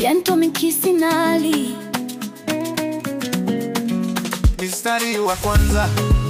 Bientôt Mikisinali Mstari wa kwanza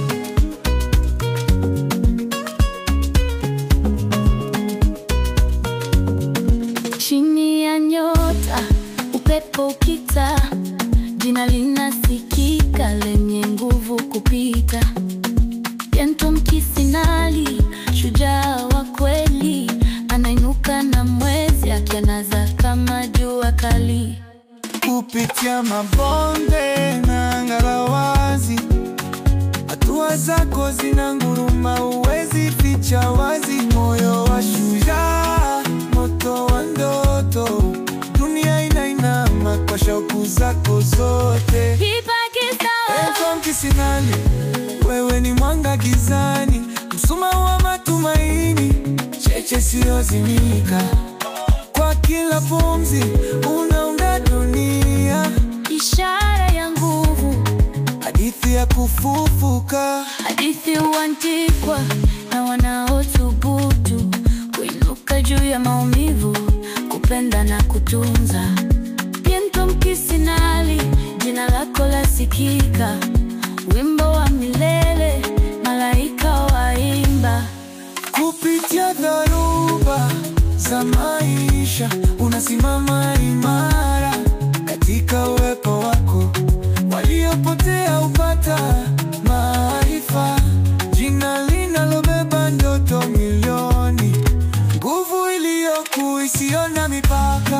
chini ya nyota, upepo ukita, jina linasikika lenye nguvu kupita. Bientôt Mkisinali, shujaa wa kweli, anainuka na mwezi akiangaza kama jua kali. kupitia mabonde na ngalawazi, hatua zako zina nguruma, uwezi ficha wazi. Moyo wa shujaa, moto wa ndoto, dunia inainama kwa shauku zako zote. Bientôt Mkisinali, wewe ni mwanga gizani, msuma wa matumaini, cheche siyozimika. Kwa kila pumzi unaunda dunia, Ishara ya nguvu, hadithi ya kufufuka. hadithi huandikwa na wanaothubutu kuinuka juu ya maumivu, kupenda na kutunza. Bientôt Mkisinali, jina lako lasikika, wimbo wa milele, malaika waimba. Kupitia dharuba za maisha unasimama imara katika uwepo wako, waliopotea upata maarifa, jina linalobeba ndoto milioni, nguvu iliyokuu isiyo na mipaka.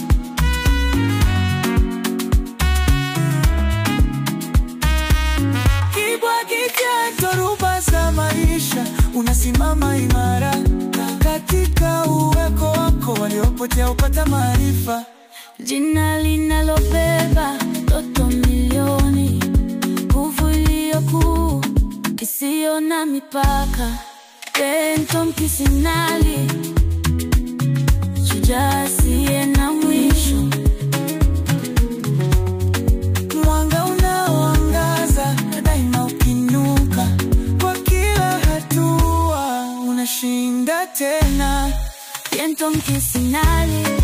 Kibwagitia dhoruba za maisha, unasimama imara katika uweko wako, waliopotea upata maarifa. Jina linalobeba ndoto milioni, nguvu iliyokuu isiyo na mipaka. Bientôt Mkisinali, shujaa asiye na mwisho. Mwanga unaoangaza daima, ukinuka kwa kila hatua, unashinda tena. Bientôt Mkisinali